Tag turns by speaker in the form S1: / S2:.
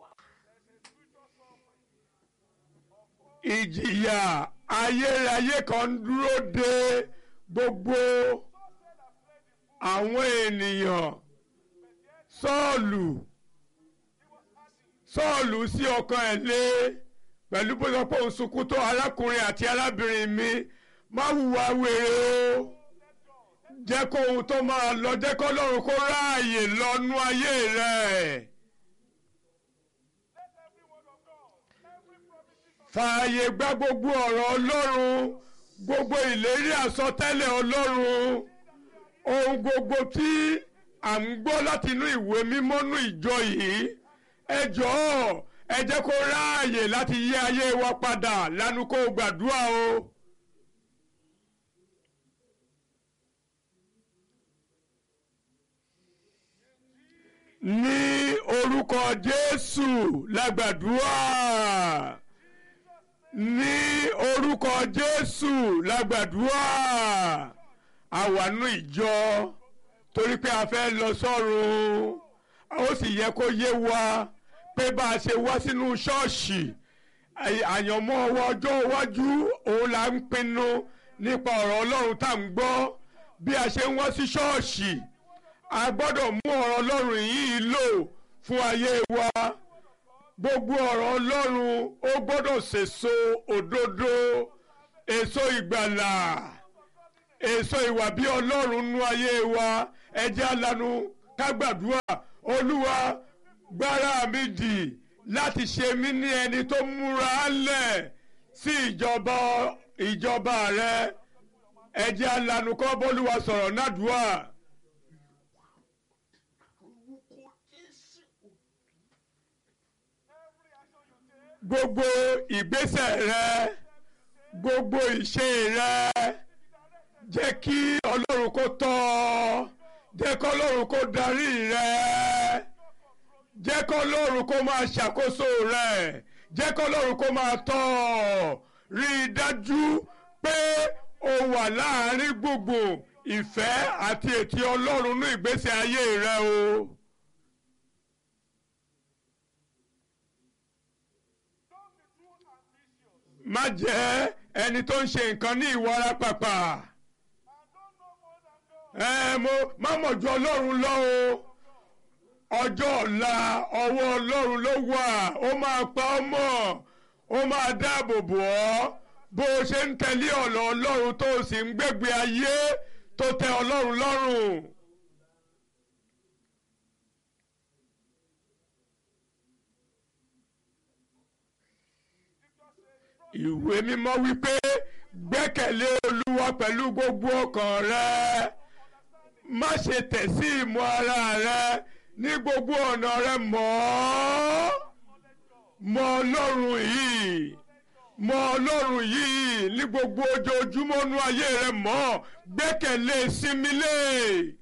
S1: ìjìyà ayérayé kan ń dúró de gbogbo àwọn ènìyàn sọ́ọ̀lù sọ́ọ̀lù sí ọkàn ẹ̀ lé pẹ̀lú bó sọ pé òun sunkún tó arákùnrin àti arábìnrin mi má hùwà wèrè o jẹ́ kó ohun tó máa lọ jẹ́ kó lọ́run kó ráàyè lọ́nú ayé rẹ̀. fààyè gba gbogbo ọ̀rọ̀ ọlọ́run gbogbo ìlérí àsọtẹ́lẹ̀ ọlọ́run ohun gbogbo tí à ń gbọ́ láti inú ìwé mímọ́ nú ìjọ yìí ẹ jọ̀ọ́ ẹ jẹ́ kó ráàyè láti yí ayé wa padà lánàá kó gbàdúrà o. ní orúkọ Jésù lágbàdúrà ní orúkọ Jésù lágbàdúrà àwànú ìjọ torí pé a fẹ́ lọ sọ́run ó sì yẹ kó yé wa pé bá a ṣe wá sínú ṣọ́ọ̀ṣì àyànmọ́ ọjọ́ iwájú òun là ń pinnu nípa ọ̀rọ̀ Ọlọ́run tá à ń gbọ́ bí a ṣe ń wá sí ṣọ́ọ̀ṣì a gbọ́dọ̀ mú ọ̀rọ̀ Ọlọ́run yìí lò fún ayé wa gbogbo ọ̀rọ̀ Ọlọ́run ó gbọ́dọ̀ sèso òdodo èso ìgbàlà èso ìwà bí Ọlọ́run nú ayé wa ẹ jẹ́ alanu ká gbàdúrà Olúwa gbára mi dì láti ṣe mí ní ẹni tó múra lẹ̀ sí ìjọba ìjọba rẹ ẹ jẹ́ alanu kọ́ bólúwa sọ̀rọ̀ nádùúà. gbogbo ìgbésẹ̀ rẹ gbogbo ìṣe rẹ jẹ́ kí ọlọ́run kó tọ́ ọ jẹ́ kí ọlọ́run kó darí rẹ jẹ́ kí ọlọ́run kó máa ṣàkóso rẹ jẹ́ kí ọlọ́run kó máa tọ́ ọ rí i dájú pé o wà láàárín gbogbo ìfẹ́ àti ètí ọlọ́run ní ìgbésí ayé rẹ o. má jẹ́ ẹni tó ń ṣe nǹkan ní ìwara pàpà ẹ mo má mọ̀ ju ọlọ́run lọ o ọjọ́ ọ̀la ọwọ́ ọlọ́run ló wà ó máa pa ọ́ mọ́ ó máa dáàbò bò ọ́ bó o ṣe ń tẹ̀lé ọ̀nà ọlọ́run tó o sì ń gbégbé ayé tó tẹ́ ọlọ́run lọ́rùn. ìwé mímọ́ wípé gbẹ́kẹ̀lé olúwa pẹ̀lú gbogbo ọkàn rẹ má ṣe tẹ̀ sí ìmọ̀ ara rẹ ní gbogbo ọ̀nà rẹ mọ̀ ọ́ mọ̀ ọlọ́run yìí mọ̀ ọlọ́run yìí ní gbogbo ojoojúmọ́ nú ayé rẹ mọ̀ gbẹ́kẹ̀lé sinmi lé